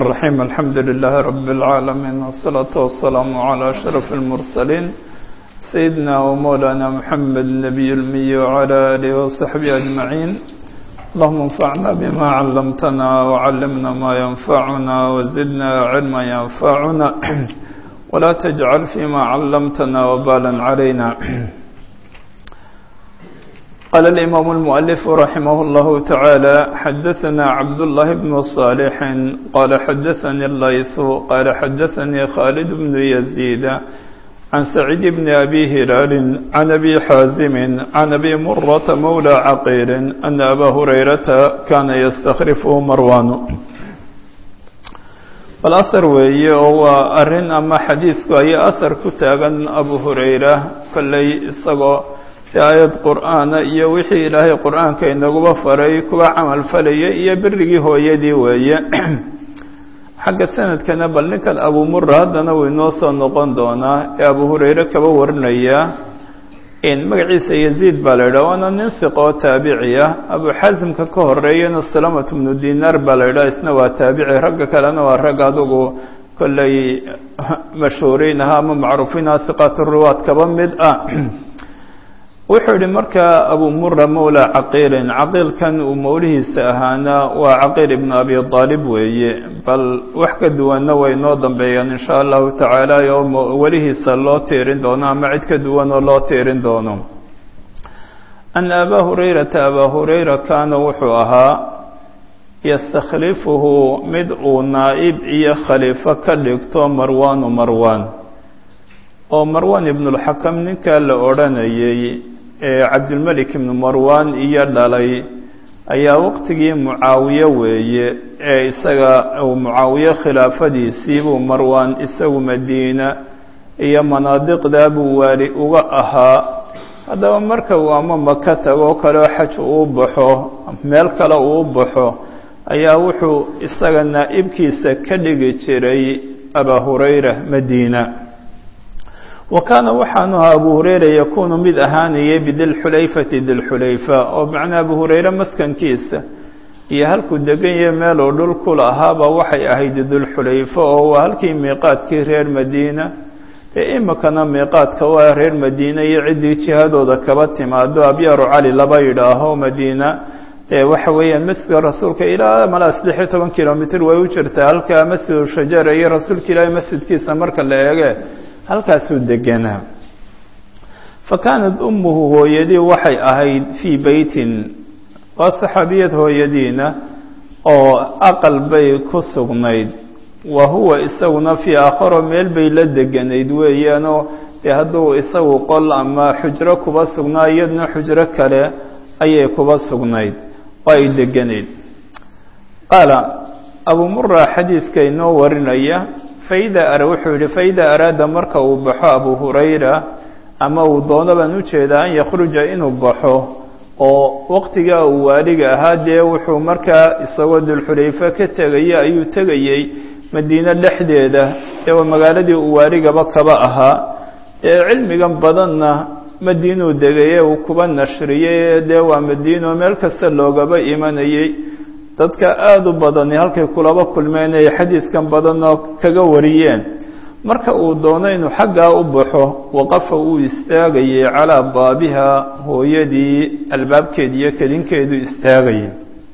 الرحيم الحمد لله رب العالمين والصلاة والسلام على أشرف المرسلين سيدنا ومولانا محمد النبي المي وعلى آله وصحبه أجمعين اللهم انفعنا بما علمتنا وعلمنا ما ينفعنا وزدنا علما ينفعنا ولا تجعل فيما علمتنا وبالا علينا قال الإمام المؤلف رحمه الله تعالى حدثنا عبد الله بن صالح قال حدثني الليث قال حدثني خالد بن يزيد عن سعيد بن أبي هلال عن أبي حازم عن أبي مرة مولى عقيل أن أبا هريرة كان يستخرفه مروان والأثر وي هو أرن أما حديثك أي أثر كتاغا أبو هريرة كلي إصغو aayad qur'aana iyo wixii ilaahay qur'aanka inaguba faray kuwa camal falaya iyo berigii hooyadii weeye xagga sanadkana bal ninkan abu mura haddana wuu inoo soo noqon doonaa ee abu hurayre kaba warinaya magaciisa yaziid baa la yidhaha waana nin hiqa oo taabici ah abu xasimka ka horeeyana salamat bnu dinaar baa la yidhaha isna waa taabici ragga kalena waa rag adugu kolley mashhuuriin aha ama macruufiin ah hiqaat ruwaad kaba mid ah wuxuu yihi markaa abu mura mawla caqiilin caqiilkan uu mawlihiisa ahaana waa caqiil ibnu abi aalib weeye bal wax ka duwanna way noo dambeeyaan insha allahu tacaala oo welihiisa loo tiirin doono ama cid ka duwan oo loo tiirin doono ana abaa hurayrata abaa hurayra kaana wuxuu ahaa yastakhlifuhu mid uu naa'ib iyo khaliifo ka dhigto marwaanu marwaan oo marwan ibnulxakam ninkaa la odhanayay ee cabdilmelik ibnu marwan iyo dhalay ayaa waqtigii mucaawiye weeye ee isaga uu mucaawiye khilaafadiisiibuu marwan isagu madiina iyo manaadiqdaa buu waali uga ahaa haddaba marka uu ama maka tagoo kaleo xaj uu baxo meel kale uu baxo ayaa wuxuu isaga naa'ibkiisa ka dhigi jiray abaa hurayra madiina wa kaana waxaanu ahaa abu hurayra yakuunu mid ahaanayay bidilxulayfati dilxulayfa oo macnaa abu hurayre maskankiisa iyo halkuu degan yahay meeluu dhul ku lahaaba waxay ahayd dilxulayfa oo waa halkii miiqaadkii reer madiina ee imikana miiqaadka waa reer madiina iyo ciddii jihadooda kaba timaado abyaaru cali laba yidhaaho madiina ee waxa weeyaan masjidka rasuulka ilaa malaa saddex iyo toban kilomitr way u jirtaa halkaa masjidu shajara iyo rasuulka ilaahay masjidkiisa marka la eege halkaasuu deganaa fa kaanat ummuhu hooyadii waxay ahayd fii beytin waa saxaabiyad hooyadiina oo aqal bay ku sugnayd wa huwa isaguna fii aakharo meel bay la deganayd weeyaanoo dee hadduu isagu qol ama xujro kuba sugnaa iyadna xujro kale ayay kuba sugnayd oo ay deganayd qaala abuu mura xadiidka inoo warinaya faida wuxuu yihi faida araada marka uu baxo abu hurayra ama uu doono baan ujeedaa an yakhruja inuu baxo oo waqtigaa uu waaliga ahaa dee wuxuu markaa isagoo dulxulayfe ka tegaya ayuu tegayey madiine dhexdeeda ee waa magaaladii uu waaligaba kaba ahaa ee cilmigan badanna madiinuu degaye uu kuba nashriyey dee waa madiino meel kasta loogaba imanayey dadka aada u badani halkay kulaba kulmeen ay xadiidkan badanoo kaga wariyeen marka uu doono inuu xaggaa u baxo waqafa uu istaagayay calaa baabiha hooyadii albaabkeedi iyo kedinkeedu istaagayay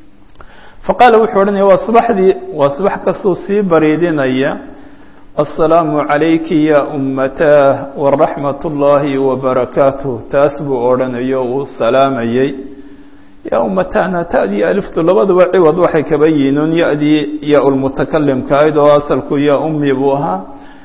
fa qaala wuxuu odhanaya waa subaxdii waa subax kastuu sii bariidinaya assalaamu calayki ya ummataah waraxmat ullaahi wabarakaatuh taas buu odhanayo uu salaamayey yaa umatana ta'dii aliftu labaduba ciwad waxay kaba yihiin ya-dii ya-ulmutakalimka ahayd oo asalku yaa ummi buu ahaa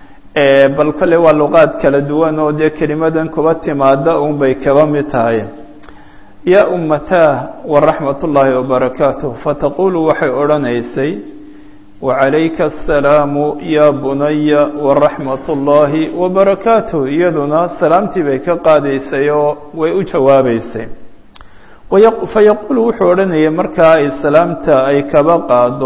bal kale waa luqaad kala duwan oo dee kelimadan kuba timaada un bay kaba mid tahay yaa ummataah waraxmat ullaahi wabarakaatuh fataqulu waxay odhanaysay wacalayka asalaamu yaa bunaya waraxmat ullaahi wabarakaatuh iyaduna salaamtii bay ka qaadaysay oo way u jawaabaysay fayaquulu wuxuu odhanayay markaa ay salaamta ay kaba qaado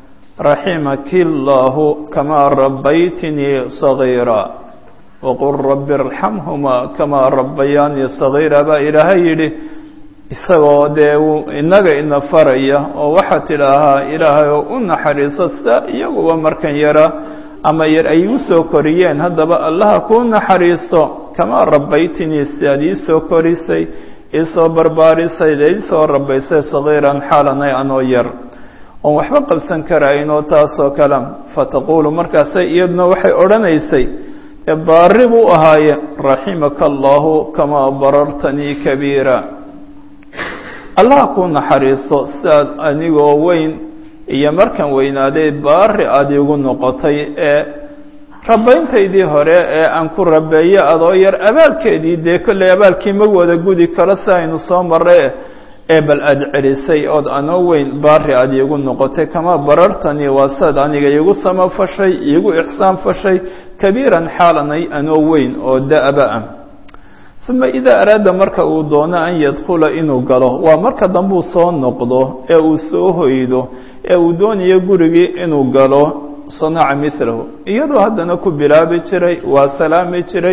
raximaki llaahu kamaa rabbaytinii sagiira waqul rabbi irxamhumaa kamaa rabbayaanii sagiira baa ilaahay yidhi isagoo dee inaga ina faraya oo waxaa tidhaahaa ilaahay oo u naxariiso sida iyaguba markan yara ama yar ay igu soo koriyeen haddaba allaha kuu naxariisto kamaa rabbaytinii sidaad iisoo korisay iisoo barbaarisay dee iisoo rabbaysay sagiiran xaalanay anoo yar oon waxba qabsan karaynoo taasoo kale fataquulu markaasay iyaduna waxay odhanaysay dee baari buu ahaaye raximaka allahu kamaa barartanii kabiira allaha kuu naxariiso sidaad anigoo weyn iyo markan weynaaday baari aada igu noqotay ee rabayntaydii hore ee aan ku rabeeyo adoo yar abaalkeedii dee kolley abaalkii ma wada gudi karo si aynu soo marray ee bal aada celisay ood anoo weyn baari aada iigu noqotay kamaa barartanii waa sidaad aniga iigu samafashay iigu ixsaan fashay kabiiran xaalanay anoo weyn oo da-ba ah uma idaa araada marka uu doono an yadkhula inuu galo waa marka dambuu soo noqdo ee uu soo hoydo ee uu doonayo gurigii inuu galo sanaca milahu iyadoo haddana ku bilaabi jiray waa salaami jiray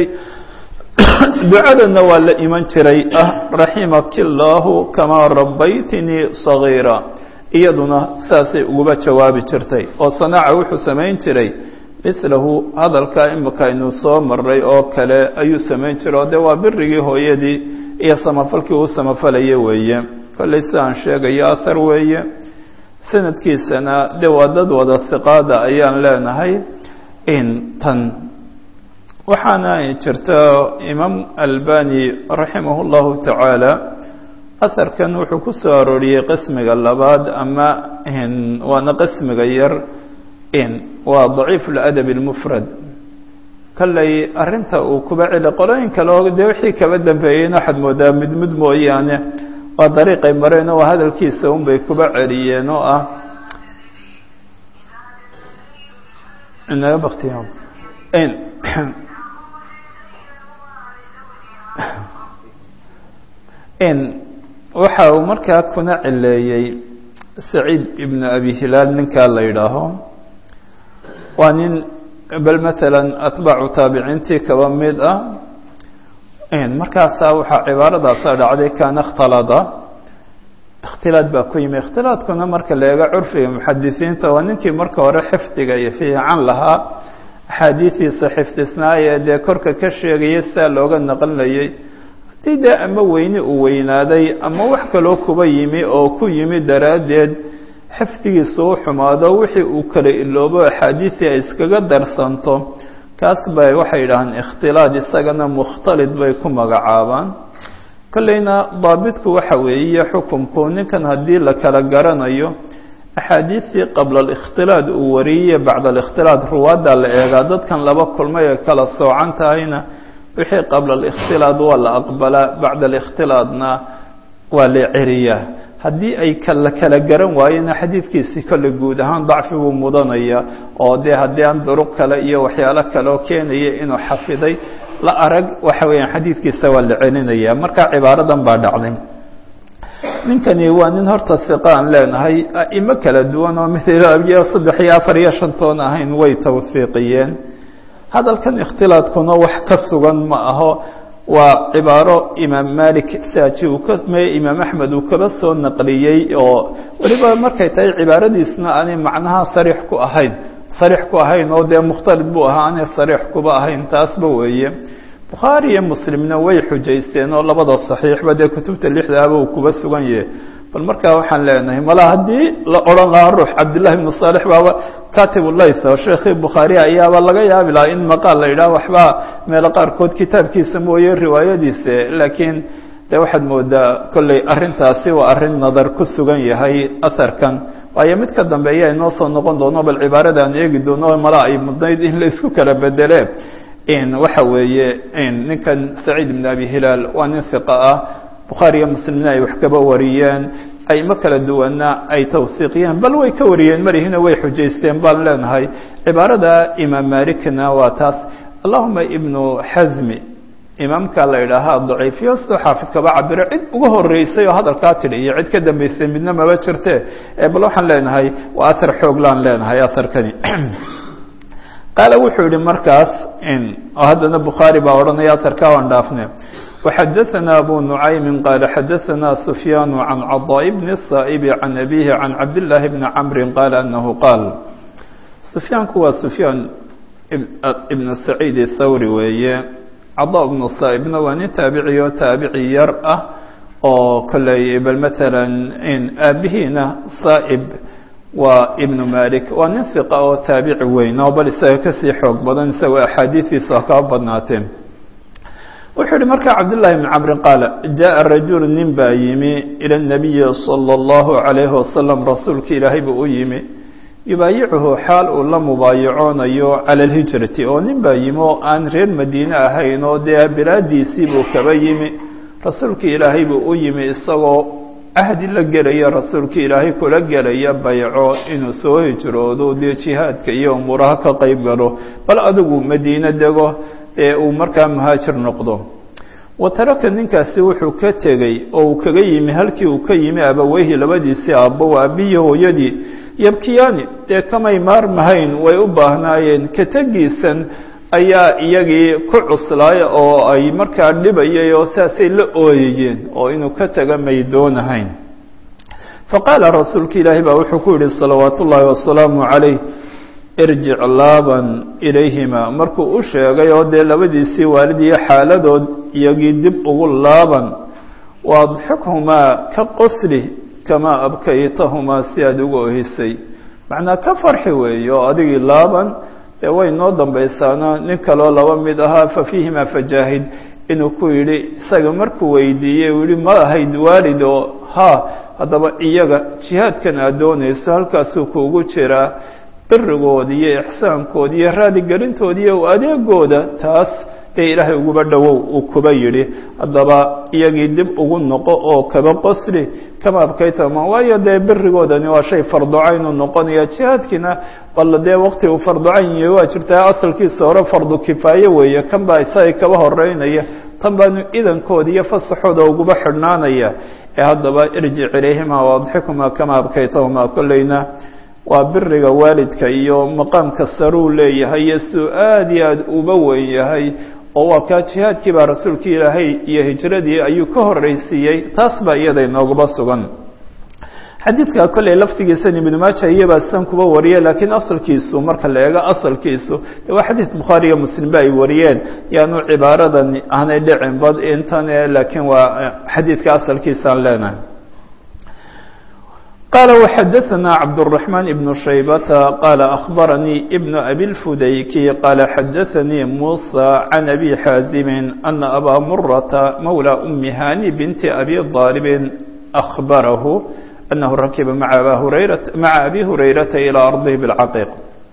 ducadana waa la iman jiray ah raximaki illaahu kamaa rabbaytinii sagiira iyaduna saasay uguba jawaabi jirtay oo sanaca wuxuu samayn jiray mislahu hadalkaa imika aynu soo maray oo kale ayuu samayn jiray oo dee waa birigii hooyadii iyo samafalkii uu samafalaya weeye kollay sidaan sheegayo ahar weeye sanadkiisana de waa dad wada hiqaada ayaan leenahay in tan waxaana jirta imaam albani raximah اllahu tacaala aharkan wuxuu ku soo arooriyey qismiga labaad ama waana qismiga yar waa daciif اladab اlmufrad kollay arinta uu kuba celi qolooyin kale oo dee wixii kaba dambeeyeyna waxaad moodaa midmid mooyaane waa dariiqay mareen oo hadalkiisa un bay kuba celiyeen oo ah inaga baktiya waxa uu markaa kuna cileeyey saciid ibnu abi hilaal ninkaa la yidhaaho waa nin bal matalan atbaacu taabiciintii kaba mid ah markaasaa waxaa cibaaradaasa dhacday kaana ikhtalada ikhtilaad baa ku yimi ikhtilaadkuna marka la eego curfiga muxadisiinta waa ninkii marka hore xifdiga iyo fiican lahaa axaadiistiisa xifdisnaayee dee korka ka sheegaya sidaa looga naqlinayay haddii dee ama weyni uu weynaaday ama wax kaloo kuba yimi oo ku yimi daraaddeed xifdigiisa u xumaado wixii uu kala iloobo axaadiisii ay iskaga darsanto kaas bay waxay yidhaahaan ikhtilaad isagana mukhtalid bay ku magacaabaan kolleyna daabitku waxa weeye xukumku ninkan haddii la kala garanayo axaadiistii qabla alikhtilaad uu wariyey bacda alikhtilaad ruwaadda la eegaa dadkan laba kulmay ay kala soocan tahayna wixii qabla alikhtilaad waa la aqbalaa bacda alikhtilaadna waa la ceriyaa haddii ay kala kala garan waayena xadiidkiisi kolle guud ahaan dacfi buu mudanaya oo dee haddii aan duruq kale iyo waxyaalo kaleoo keenaya inuu xafiday la arag waxa weeyaan xadiidkiisa waa la celinaya marka cibaaradan baa dhacday ninkani waa nin horta hiqa aan leenahay a'imo kala duwan oo mid iyo saddex iyo afar iyo shantoon ahayn way tawhiiqiyeen hadalkan ikhtilaadkuna wax ka sugan ma aho waa cibaaro imaam malik saaji uu ka me imaam axmed uu kaba soo naqliyey oo weliba markay tahay cibaaradiisna aanay macnaha sariix ku ahayn sariix ku ahayn oo dee mukhtalid buu ahaa aanay sariix kuba ahayn taasba weeye bukhaari iyo muslimna way xujaysteen oo labada saxiixba dee kutubta lixdaaba uu kuba sugan yahay bal markaa waxaan leenahay mala haddii la odhan lahaa ruux cabdillahi ibnu saalix baaba katib layth oo sheekhii bukhaari ayaaba laga yaabi lahaa in maqaal la yidhaah waxbaa meelo qaarkood kitaabkiisa mooye riwaayadiisa laakiin de waxaad moodaa kolley arrintaasi waa arrin nadar ku sugan yahay aharkan waayo mid ka dambeeya inoo soo noqon doono bal cibaarada aan eegi doono mala ay mudnayd in la isku kala bedele waxa weeye ninkan saciid ibn abi hilaal waa nin hiqa ah bukhaari iyo muslimna ay wax kaba wariyeen aymo kala duwanna ay tawhiiqiyeen bal way ka wariyeen marihina way xujaysteen baan leenahay cibaarada imaam malikna waa taas allahuma ibnu xasmi imaamka la idhaahaa daciifiyo sidoo xaafid kaba cabiro cid uga horeysay oo hadalkaa tidhi iyo cid ka dambeysay midna maba jirte bal waxaan leenahay waa ahar xooglaan leenahay aharkani qaala wuxuu yihi markaas oo haddana bukhaari baa odhanaya aharkaa waan dhaafne وxadaثna abu نuعaymi qaala xadaثna سfyaan can caضاء bn الsaaئb can abihi can cabdالlahi bni cmri qaala anahu qaal sufyaanku waa sufyaan ibn saciid الthawri weeye caضاء bn الsaaئbna waa nin taabici oo taabici yar ah oo koley bal mثalا aabihiina saaئb waa ibnu malik waa nin hiqa oo taabici weyn oo bal isaga kasii xoog badan isagoo axaadiidiisu ha kaa badnaateen wuxuu yihi markaa cabdالlahi bn camri qaala jaءa rajulu nin baa yimi ilى الnabiyi salى الlahu عalayhi wasalam rasuulka ilaahay buu u yimi yubaayicuhu xaal uu la mubaayacoonayo cala اlhijrati oo nin baa yimi oo aan reer madiine ahayn oo dee bilaadiisii buu kaba yimi rasuulka ilaahay buu u yimi isagoo ahdi la gelaya rasuulka ilaahay kula gelaya bayco inuu soo hijroodo dee jihaadka iyo umuuraha ka qeyb galo bal adigu madiine dego ee uu markaa muhaajir noqdo wa taraka ninkaasi wuxuu ka tegey oo uu kaga yimi halkii uu ka yimi abaweyhi labadiisii aabbo aabiyi hooyadii yabkiyaani dee kamay maarmahayn way u baahnaayeen ka tegiisan ayaa iyagii ku cuslaaya oo ay markaa dhibayay oo saasay la ooyayeen oo inuu ka taga may doonahayn faqaala rasuulka ilaahi baa wuxuu ku yihi salawaat ullaahi wasalaamu calayh irjic laaban ilayhima markuu u sheegay oo dee labadiisii waalidiyo xaaladood iyagii dib ugu laaban waadxikhumaa ka qosli kamaa abkaytahumaa si aada uga ohisay macnaa ka farxi weeye oo adigii laaban dee way noo dambaysaano nin kaloo laba mid ahaa fa fiihimaa fajaahid inuu ku yidhi isaga markuu weydiiyey uu yihi ma ahayd waalid oo haa haddaba iyaga jihaadkan aad doonayso halkaasuu kuugu jiraa birigood iyo ixsaankood iyo raaligelintood iyo adeegooda taas dee ilaahay uguba dhowow uu kuba yidhi haddaba iyagii dib ugu noqo oo kaba qosli kama abkaytama waayo dee birigoodani waa shay farducayn uu noqonaya jihaadkiina bal dee wakti uu farducayn yahay waa jirtaa asalkiisa hore fardu kifaaye weeye kan baa isaga kaba horeynaya tan baanu idankooda iyo fasaxooda uguba xidhnaanaya ee haddaba irjic ilayhima waadxikuma kama abkaytahuma kolleyna waa biriga waalidka iyo maqaamka saruu leeyahay iyo siduu aada iyo aada uba weyn yahay oo waa kaa jihaadkii baa rasuulka ilaahay iyo hijradii ayuu ka horreysiiyey taas baa iyada inoogaba sugan xadiidka kolley laftigiisan ibnu maaja iyabaa sidan kuba wariye laakiin asalkiisu marka la eego asalkiisu de waa xadiid bukhaari iyo muslimba ay wariyeen yaanu cibaaradan aanay dhicin bad intan laakiin waa xadiidka asalkiisaan leenahay قال وxdثنا cبدالرحمن بن شhيبة قال أخبرني بن أبي الفديكي قال xdثني موسى عن أبي xاaزم أن أbا مرة مولى أم هاني بنت أبي ضالب أخبره أنه ركب mع أbي هريرة إلى أرضه بالcقيق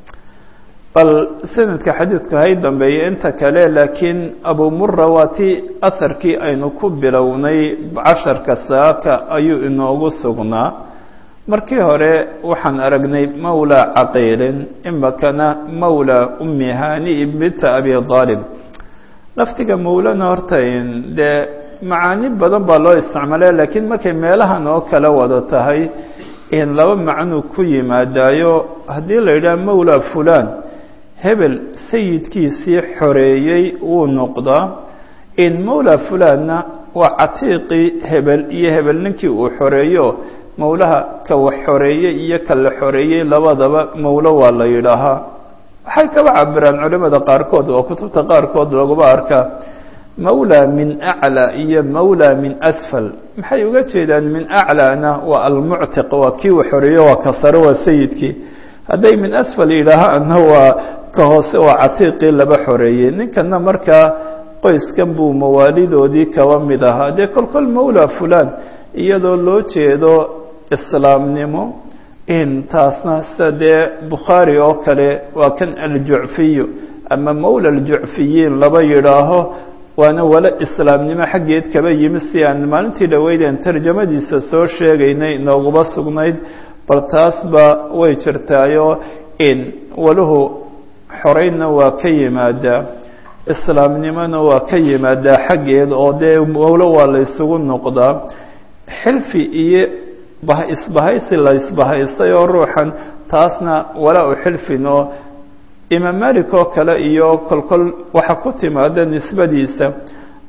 bal سندka xadيiثka hay dambeeye inta kale laakiin أبو mرة waa ti أثرkii aynu ku bilownay caشhaرka saaka ayuu inoogu sugnaa markii hore waxaan aragnay mawlى caqiilin imakana mawlى umi hani binta abi aalib laftiga mawlana horta dee macaani badan baa loo isticmaalaya laakiin markay meelahan oo kale wada tahay in laba macnuu ku yimaadaayo haddii la yidhaha mawlى fulan hebel sayidkiisii xoreeyey wuu noqdaa in mawlى fulanna waa catiiqii hebel iyo hebel ninkii uu xoreeyo mawlaha ka wax xoreeyey iyo ka la xoreeyey labadaba mawlo waa la yidhaahaa waxay kaba cabiraan culimada qaarkood oo kutubta qaarkood laguba arkaa mawla min aclى iyo mawla min asfal maxay uga jeedaan min aclana waa almuctiq waa kii uu xoreeyo waa ka sare waa sayidkii hadday min asfal yidhaahaana waa ka hoose waa catiiqii laba xoreeyey ninkana markaa qoyskan buu mawaalidoodii kaba mid ahaa dee kol kol mawla fulan iyadoo loo jeedo islaamnimo in taasna sida dee bukhaari oo kale waa kan aljucfiyu ama mawla aljucfiyiin laba yidhaaho waana wala islaamnimo xaggeed kaba yimi si aan maalintii dhaweydeen tarjamadiisa soo sheegaynay inooguma sugnayd bal taasba way jirtaayo in waluhu xoreynna waa ka yimaadaa islaamnimona waa ka yimaadaa xaggeed oo dee mawlo waa la ysugu noqdaa xilfi iyo isbahaysi la isbahaystay oo ruuxan taasna walaa u xilfin oo imaam malik oo kale iyo kolkol waxa ku timaada nisbadiisa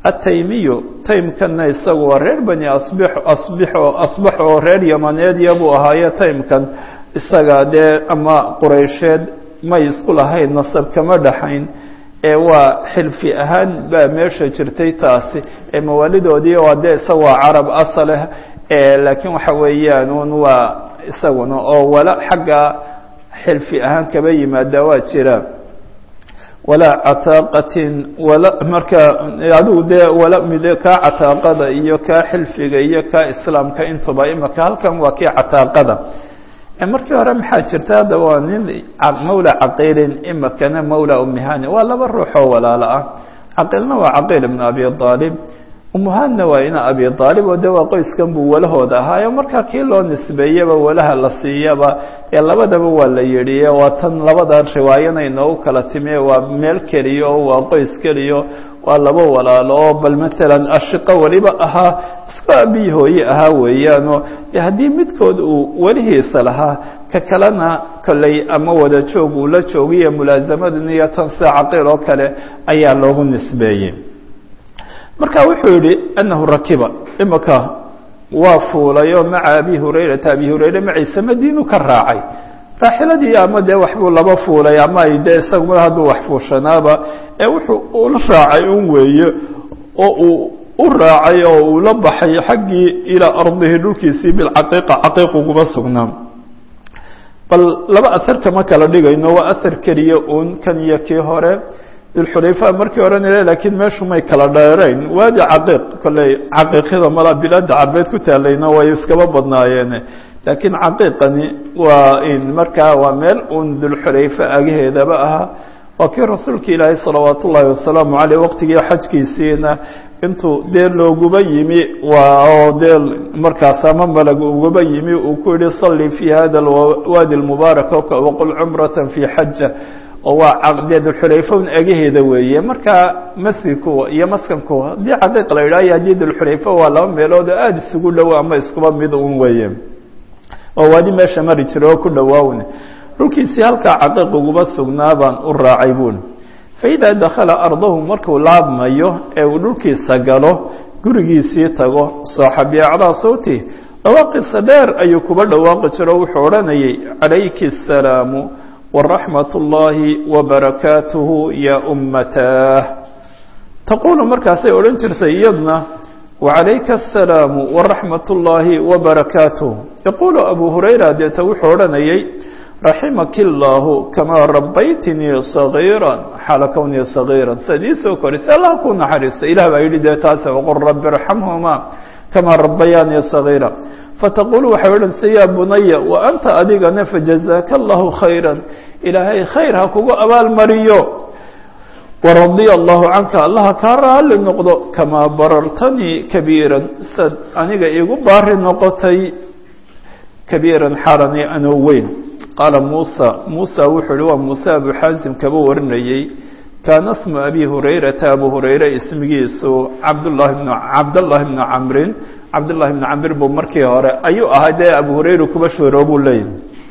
ataymiyu taymkanna isagu waa reer bani asbix asbixo asbax oo reer yamaneedya buu ahaaye taymkan isaga dee ama quraysheed may isku lahayn nasab kama dhaxayn ee waa xilfi ahaan baa meesha jirtay taasi ee mawaalidoodii waa dee isaga waa carab asaleh laakiin waxa weeyaan un waa isaguna oo wala xagga xilfi ahaan kaba yimaada waa jira walaa cataaqatin wala marka adigu dee wala mid kaa cataaqada iyo kaa xilfiga iyo kaa islaamka intuba imaka halkan waa kii cataaqada markii hore maxaa jirta hadda waa nin mawla caqiilin imakana mawla umihani waa laba ruux oo walaalo ah caqiilna waa caqiil ibn abi aalib umuhanna waa ina abi aalib oo de waa qoyskan buu walahooda ahaayo markaa kii loo nisbeeyaba walaha la siiyaba ee labadaba waa la yidhi waa tan labada riwaayana inoogu kala timi waa meel keliya oo waa qoys keliya waa laba walaalo oo bal maalan ashiqo weliba ahaa isku abiyi hooye ahaa weeyaanoo de haddii midkood uu welihiisa lahaa ka kalena kolley ama wada joog uu la joogiyo mulaasamadan iyo tan sida caqiil oo kale ayaa loogu nisbeeyey marka wuxuu yihi anahu rakiba imaka waa fuulay oo maca abi hurayrata abi hurayre maciise madiinu ka raacay raaxiladii ama dee waxbuu laba fuulay ama ay dee isaguma hadduu wax fuushanaaba ee wuxuu ula raacay un weeye oo uu u raacay oo uu la baxay xaggii ilaa ardihi dhulkiisii bilcaqiiqa caqiiq uguma sugnaa bal laba asar kama kala dhigayno waa asar keliya uun kan iyo kii hore dulxulayfa markii oranaya laakiin meeshu may kala dheerayn waadi caqiiq kolley caqiiqyada mala bilaada carbeed ku taalayna way iskaba badnaayeen laakiin caqiiqani waa in markaa waa meel uun dulxulayfa agaheedaba ahaa waa kii rasuulka ilaahay salawaat ullaahi wasalaamu caleyh waqtigii xajkiisiina intuu dee looguba yimi waa oo dee markaas ama malag uguba yimi uu ku yihi salli fi hada waadi lmubaarak waqul cumrata fi xaja oo waa dee dulxulayfa agaheeda weeye markaa masjidku iyo maskanku haddii caqiiq la yidhaha iyo haddii dulxulayfa waa laba meelood oo aada isugu dhow ama iskuba mid un weeye oo waadi meesha mari jira oo ku dhowaawn dhulkiisii halkaa caqiiq uguma sugnaa baan u raacay buun faidaa dakhala ardahu markuu laabmayo ee uu dhulkiisa galo gurigiisii tago saaxabi acdaa sawti dhawaaqiisa dheer ayuu kuba dhawaaqi jiro wuxuu odhanayay calayki asalaamu waraxmat ullaahi wabarakaatuhu ya ummataah taquulu markaasay odhan jirtay iyadna wacalayka asalaamu waraxmat ullaahi wabarakaatuh yaquulu abu hurayra deeta wuxuu odhanayay raximaki illaahu kamaa rabbaytinii sagiira xaala kownii sagiira siad ii soo korisay allah ku naxariista ilah baa yidhi dee taase waqul rabbi irxamhuma kamaa rabbayaanii sagiira fataqulu waxay odhanaysa yaa bunaya wa anta adigana fajazaaka allahu khayra ilaahay khayr ha kugu abaalmariyo waradiya allahu canka allaha kaa raali noqdo kamaa barartanii kabiiran sad aniga iigu baari noqotay kabiiran xaalani anoo weyn qaala muusa muusa wuxuu uhi waa muuse abu xaasim kaba warinayey kaana smu abi hurayrata abu hurayre ismigiisu cabdllahi bn cabdallahi bni camrin cabdullahi bni camr buu markii hore ayuu ahaa dee abu hurayra kuba shooroo buu leeyahy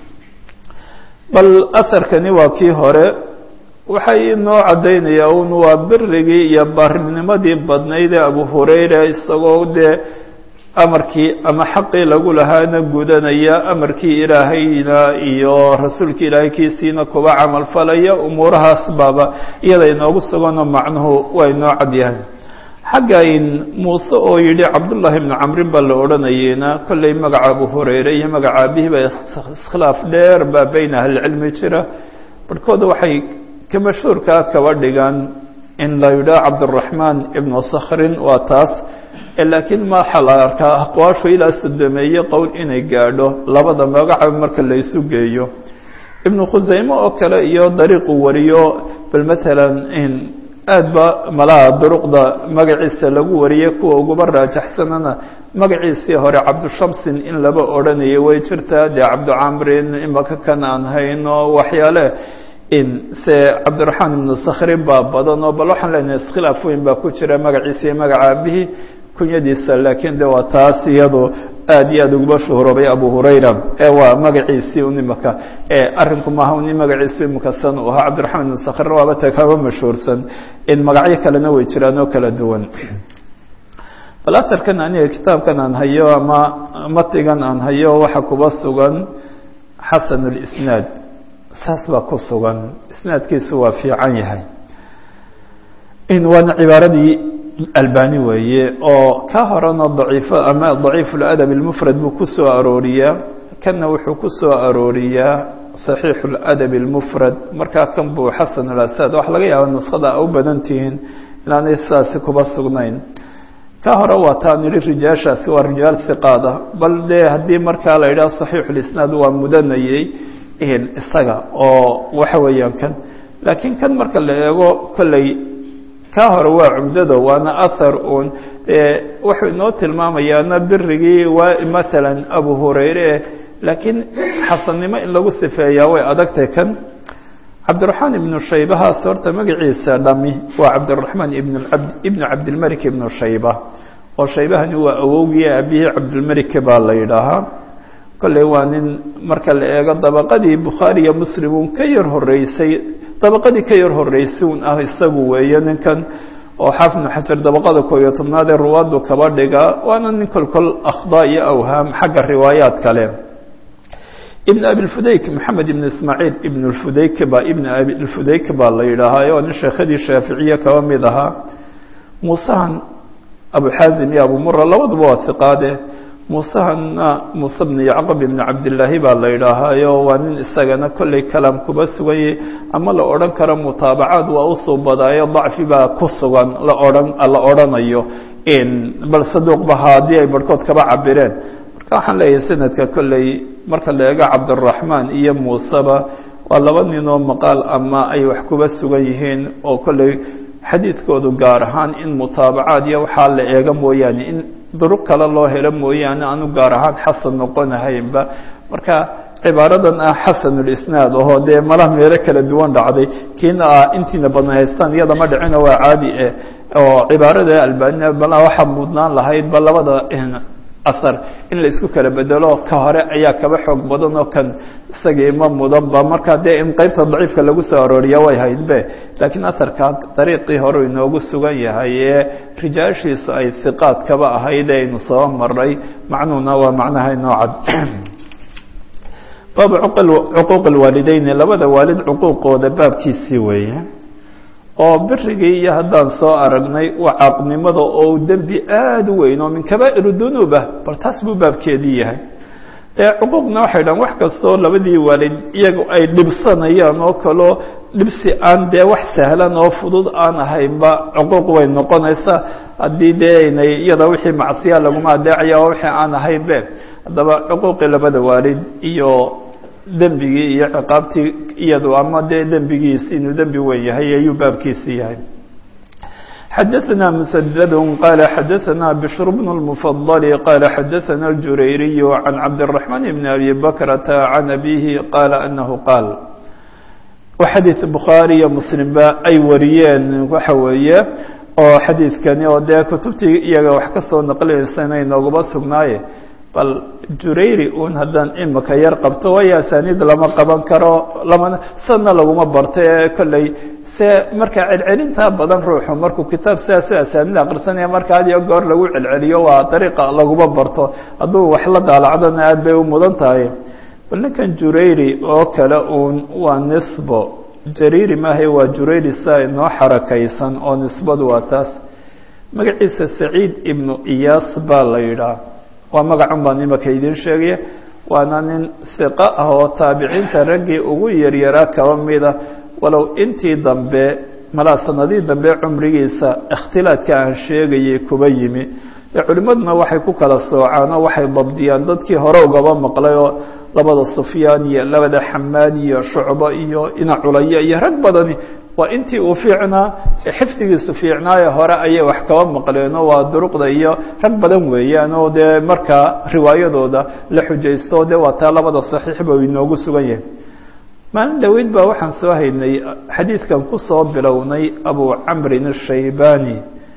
bal asarkani waa kii hore waxay inoo caddaynayaa un waa birigii iyo baarinimadii badnayd ee abu hurayra isagoo dee amarkii ama xaqii lagu lahaana gudanaya amarkii ilaahayna iyo rasuulkii ilaahay kiisiina kuba camal falaya umuurahaas baaba iyada inoogu suganoo macnuhu waa inoo cadyahay xagga in muuse oo yidhi cabdullaahi bnu camrin baa la odhanayeyna kolley magaca abu hurayre iyo magaca abihiba iskhilaaf dheer baa beyna ahlicilmi jira barhkooda waxay ka mashhuurkaa kaba dhigaan in la yidhaha cabduraxmaan ibnu sakhrin waa taas laakiin maxa la arkaa aqwaashu ilaa sodomeeye qowl inay gaadho labada magaca marka la isu geeyo ibnu khusayme oo kale iyo dariiqu wariyo bal matalan aad ba malaha duruqda magaciisa lagu wariyey kuwa uguba raajaxsanana magaciisii hore cabdushamsin in laba odhanayo way jirtaa dee cabducamrin imaka kan aan hayno waxyaale in se cabdiraxmaan ibnu sakhrin baa badan oo bal waxaan leenahay iskhilaaf weyn baa ku jira magaciisa iyo magaca aabihii kunyadiisa laakiin de waa taas iyado aad iyo aad uguba shuhuroobay abu hurayra ee waa magaciisii un imaka arrinku maaha un magaciisu imika san u ahaa cabdiraxmaan ibn sakhirna waaba ta kaba mashhuursan in magacyo kalena way jiraan oo kala duwan bal asarkan aniga kitaabkan aan hayo ama matigan aan hayo waxa kuba sugan xasan اlisnaad saas baa ku sugan isnaadkiisu waa fiican yahay in waana cibaaradii albani weeye oo ka horena daciifo ama daciif اladab اlmufrad buu ku soo arooriyaa kanna wuxuu ku soo arooriyaa صaxiix اladab اlmufrad markaa kan buu xasan اlasad waxa laga yaaba nuskhada a u badan tihiin inaanay sidaasi kuba sugnayn ka hore waa taan idhi rijaashaasi waa rijaal hiqaada bal dee haddii markaa la yidhaha صaxiix اlisnaad waa mudanayey isaga oo waxa weeyaan kan laakiin kan marka la eego kolley ka hore waa cumdado waana ahar un wuxuu inoo tilmaamayaana birigii waa maalan abu hurayre laakiin xasannimo in lagu sifeeyaa way adagtay kan cabdiraxmaan ibnu shaybahaas horta magaciisa dhami waa cabdiraxmaan ibn abd ibnu cabdilmalik ibnu shayba oo shaybahani waa awowgii aabihii cabdilmalik baa la yidhaahaa kolley waa nin marka la eego dabaqadii bukhaari iyo muslim un ka yar horeysay dabaqadii ka yar horeysay un ah isagu weeye ninkan oo xaafid ibnu xajar dabaqada koo iyo tobnaad ee ruwaaddu kaba dhigaa waana nin kolkol akhdaa iyo awhaam xagga riwaayaad kale ibn abilfudayk maxamed ibn ismaaciil ibn lfudayk ba ibn abilfudayk baa la yidhaahaa oo nin sheekhadii shaaficiye kaba mid ahaa muusahan abuxaazim iyo abu mura labaduba waa hiqaade muusahanna muuse bn yacqub ibn cabdillaahi baa la yidhaahaayo waa nin isagana kolley kalaam kuba suganyay ama la odhan karo mutaabacaad waa usoo badaayo dacfi baa ku sugan la odhan la odhanayo bal saduuqba haddii ay barhkood kaba cabireen marka waxaan leeyahay sanadka kolley marka la eego cabdiraxmaan iyo muuseba waa laba nin oo maqaal ama ay wax kuba sugan yihiin oo kolley xadiidkoodu gaar ahaan in mutaabacaad iyo waxaa la eega mooyaane in duruq kale loo helo mooyaane aanu gaar ahaan xasan noqonahaynba marka cibaaradan ah xasanulisnaad oo dee malaha meelo kala duwan dhacday kiina ah intiina badan haystaan iyada ma dhicino waa caadi eh oo cibaarada albanina bala waxaa mudnaan lahayd ba labada asar in la isku kala bedelo ka hore ayaa kaba xoog badan oo kan isagii ma mudanba marka dee in qeybta daciifka lagu soo arooriya way haydbe laakiin asarka dariiqii hore inoogu sugan yahay ee rijaashiisu ay hiqaad kaba ahayd ee aynu soo maray macnuhuna waa macnaha inoo cad baabu cuquuq alwaalideyni labada waalid cuquuqooda baabkiisii weeye oo birigii iyo haddaan soo aragnay waa caaqnimada oo dembi aada u weyn oo min kabaa'ir dunuub ah bal taas buu baabkeedii yahay dee cuquuqna waxay dhahan wax kastoo labadii waalid iyagu ay dhibsanayaan oo kaloo dhibsi aan dee wax sahlan oo fudud aan ahaynba cuquuq way noqonaysaa haddii dee aynay iyada wixii macsiya laguma adeecaya oo wixii aan ahaynbe haddaba cuquuqii labada waalid iyo dembigii iyo ciqaabtii iyadu ama dee dembigiisi inuu dembi weyn yahay ayuu baabkiisi yahay xadaثna mسdd qال xadaثna bشhr بن المفضل qال xadaثna الجurayriي عan cabdالرحمن بن أbي بkrةa عan أbيه qال أنه qاal xadيiث bukhaarي iyo mslimba ay wariyeen waxa weeye oo xadiidkani oo dee kutubtii iyaga wax ka soo naqlinaysa inoogaba sugnaaye bal jurayri un haddaan imika yar qabto waayo asaaniid lama qaban karo lamana sadna laguma barto ee kolley se marka celcelintaa badan ruuxu markuu kitaab sidaasoo asaanid akrisanaya marka had iyo goor lagu celceliyo waa dariiqa laguma barto hadduu wax la daalacdana aad bay u mudan tahay bal ninkan jurayri oo kale uun waa nisbo jariiri maahay waa jurayri saa inoo xarakaysan oo nisbadu waa taas magaciisa saciid ibnu iyaas baa la yidhaah waa magacun baan imaka idiin sheegaya waana nin hiqo ah oo taabiciinta raggii ugu yaryaraa kaba mida walow intii dambe malaa sanadihii dambe cumrigiisa ikhtilaadka aan sheegayay kuba yimi dee culimmaduna waxay ku kala soocaan oo waxay dabdiyaan dadkii hore ugaba maqlay oo labada sufyaan iyo labada xamaad iyo shucbo iyo ina culayo iyo rag badani waa intii uu fiicnaa xifdigiisu fiicnaaye hore ayay wax kaba maqleenoo waa duruqda iyo rag badan weeyaan oo dee markaa riwaayadooda la xujaysto dee waa taa labada saxiixba uu inoogu sugan yahay maalin dhaweyd baa waxaan soo haynay xadiidkan kusoo bilownay abu camrin ashaybani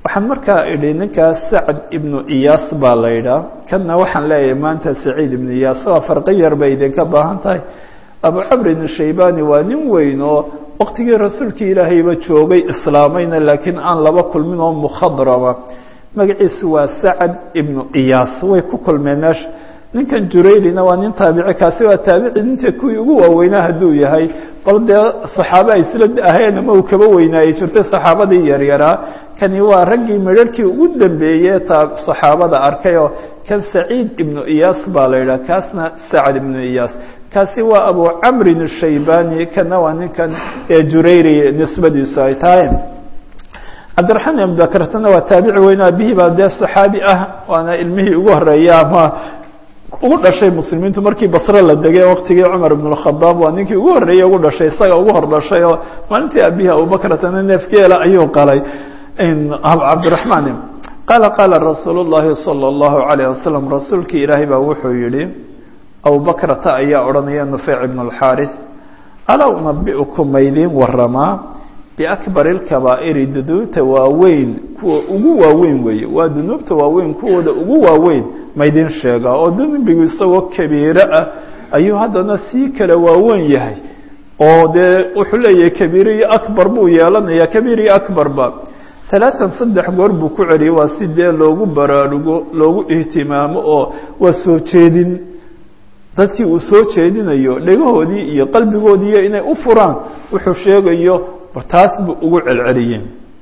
waxaan markaa idhi ninkaas sacd ibnu iyaas baa la yidhaah kanna waxaan leeyahay maanta saciid ibnu iyaas waa farqi yar bay idinka baahan tahay abu camrin shaybani waa nin weyn oo waqtigii rasuulkii ilaahayba joogay islaamayna laakiin aan laba kulmin oo mukhadrama magaciisu waa sacad ibnu iyaas way ku kulmeen meesha ninkan juraylina waa nin taabici kaasi waa taabici ninta kuwii ugu waaweynaa hadduu yahay bal dee saxaabe ay isla ahayn ama uu kaba weynaayey jirtay saxaabadii yaryaraa kani waa raggii midharhkii ugu dambeeyey taa saxaabada arkay oo kan saciid ibnu iyaas baa la yidhaha kaasna sacad ibnu iyaas kaasi waa abu camrin shaybani kana waa ninkan ee jurayri nisbadiisu ay tahay cabdiraxmaan ibn bakrtana waa taabici weyn aabihii baa dee saxaabi ah waana ilmihii ugu horeeya ama ugu dhashay muslimiintu markii basre la degay waqtigii cumar ibn اkhadaab waa ninkii ugu horreeyey ugu dhashay isaga ugu hor dhashay oo maalintii aabihii abubakratana neefgeela ayuu qalay cabdiraxmaan qaala qaala rasuul اllahi salى اllahu alayh wasalam rasuulkii ilaahay baa wuxuu yihi abubakrata ayaa odhanaya nufeyc ibn اlxaaris alaa unabiukum maydiin waramaa biakbar اlkabaa'iri dunuubta waaweyn kuwa ugu waaweyn weeye waa dunuubta waaweyn kuwooda ugu waaweyn maydin sheegaa oo dembigu isagoo kabiire ah ayuu haddana sii kala waaweyn yahay oo dee wuxuu leeyahay kabiire iyo akbar buu yeelanayaa kabiir iyo akbarba alaaan saddex goor buu ku celiyay waa si dee loogu baraarugo loogu ihtimaamo oo waa soo jeedin dadkii uu soo jeedinayo dhegahoodii iyo qalbigoodiiyo inay u furaan wuxuu sheegayo taas buu ugu celceliyey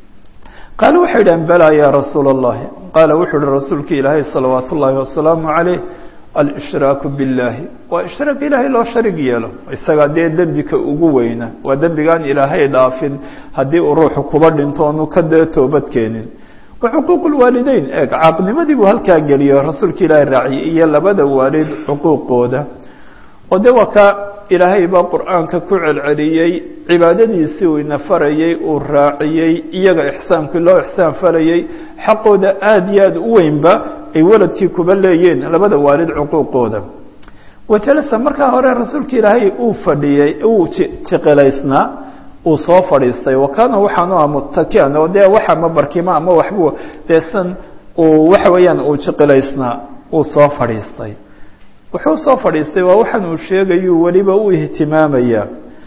qaale waxay idhahen balaa yaa rasuula اllahi qaala wuxuu uhi rasuulka ilaahay salawaat ullaahi wasalaamu calayh alshraaku biاllaahi waa ishraak ilaahay loo sharig yeelo isagaa dee dembika ugu weyna waa dembigaan ilaahay dhaafin haddii uu ruuxu kuba dhinto onu ka dee toobad keenin wa xuquuq lwaalideyn eeg caaqnimadii buu halkaa geliyo rasuulka ilaahay raaciyay iyo labada waalid xuquuqooda oo dee waa ka ilaahay baa qur'aanka ku celceliyey cibaadadiisii uu ina farayey uu raaciyey iyaga ixsaankii loo ixsaan farayey xaqooda aada iyo aada u weynba ay waladkii kuba leeyeen labada waalid cuquuqooda wajalasa markaa hore rasuulka ilaahay uu fadhiyey uu jiqilaysnaa uu soo fadhiistay wa kaana waxaanu ah mutakian oo dee waxa ma barkima ama waxbuu deesan uu waxa weeyaan uu jiqilaysnaa uu soo fadhiistay wuxuu soo fadhiistay waa waxaan uu sheegayu weliba u ihtimaamaya